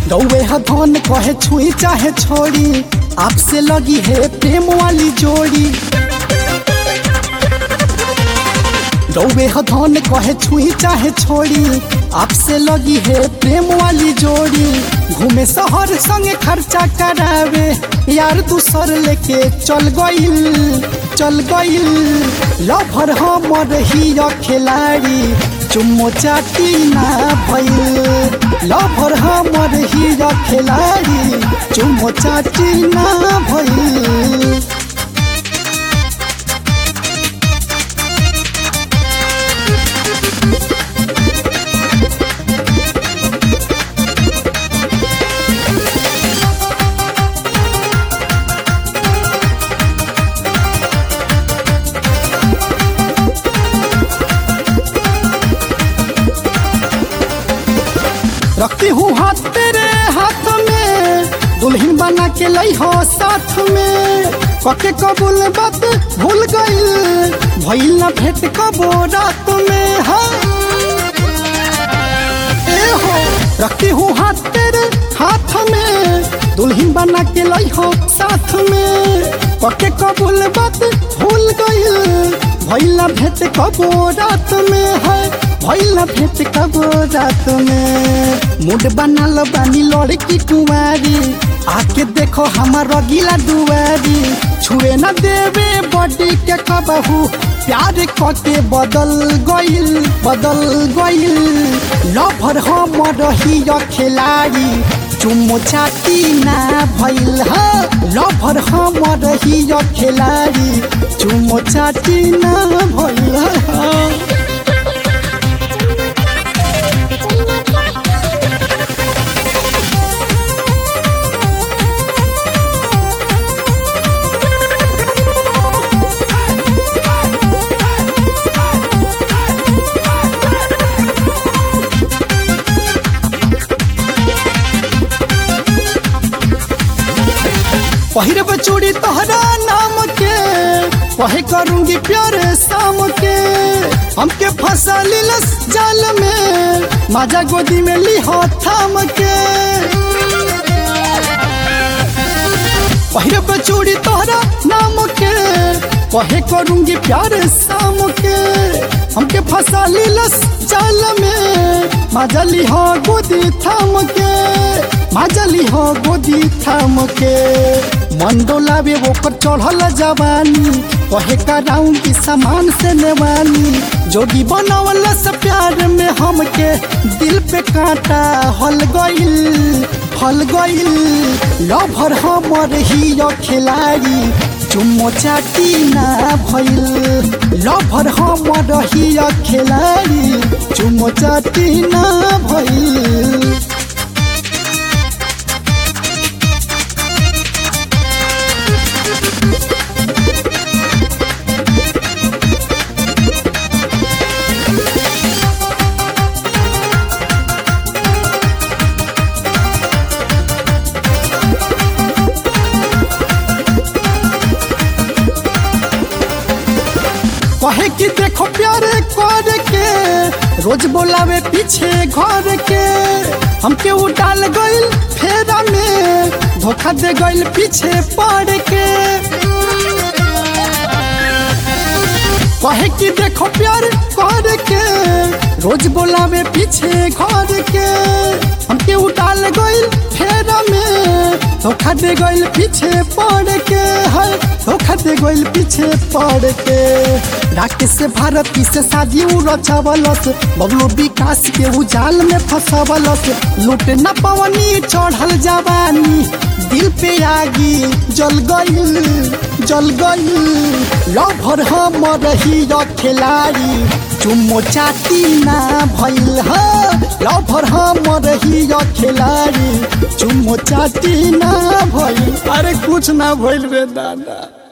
रौवे ह धन कहे छुई चाहे छोड़ी आपसे लगी है प्रेम वाली जोड़ी रौवे ह धन कहे छुई चाहे छोड़ी आपसे लगी है प्रेम वाली जोड़ी घूमे शहर संगे खर्चा करावे यार दूसर लेके चल गईल चल गईल लभर हमर ही खिलाड़ी चुम्मो चाटी ना भइल लभर हमर ही खिलाड़ी चुम्मो चाटी ना भइल रखती हूँ हाथ तेरे हाथ में दुल्हन बना के लाई हो साथ में पके कबूल बात भूल गई भइल ना भेंट कबो रात में हाँ ए हो रखती हूँ हाथ तेरे हाथ में दुल्हन बना के लाई हो साथ में पके कबूल बात भूल गई भइल ना भेंट कबो रात में है भइल ना भेंट कबो रात में मूड बनल बानी लड़की कुमारी आके देखो हमार रगीला दुआरी छुए न देवे बॉडी के कबहू प्यार कके बदल गइल बदल गइल लभर हमर ही खिलाड़ी चुम्मो चाटी ना भइल ह लभर हमर ही खिलाड़ी चुम्मो चाटी ना भइल ह पहिरब चूड़ी तोहरा नाम के वही करूंगी प्यार शाम के हमके फंसा लीलस जाल में माजा गोदी में ली हो थाम के पहिरब चूड़ी तोहरा नाम के वही करूंगी प्यार शाम के हमके फंसा लीलस जाल में माजा ली हो गोदी थाम के माजा ली हो गोदी थाम के मन डोलावे वो पर चढ़ल जवानी कहे कराऊं की सामान से नेवानी जोगी बनावल से प्यार में हमके दिल पे कांटा हल गइल हल गइल लभर हमर ही खिलाड़ी चुम्मो चाटी ना भइल लभर हमर ही खिलाड़ी चुम्मो चाटी ना भइल कहे कि देखो प्यार कर के रोज बोलावे पीछे घर के हमके उडाल गइल फेरा में धोखा दे गइल पीछे पड़ के कहे कि देखो प्यार कर के रोज बोलावे पीछे घर के हमके उडाल गइल फेरा में धोखा दे गइल पीछे पड़ के है धोखा दे गइल पीछे पड़ के राकेश से भारती से शादी उ रचावलस बबलू विकास के उजाल में फंसावलस लूट न पवनी चढ़ल जवानी दिल पे आगी जल गइल जल गइल लभर हमर ही खिलाड़ी चुम्मो चाटी ना भइल ह लभर हमर ही खिलाड़ी चुम्मो चाटी ना भइल अरे कुछ ना भइल रे दादा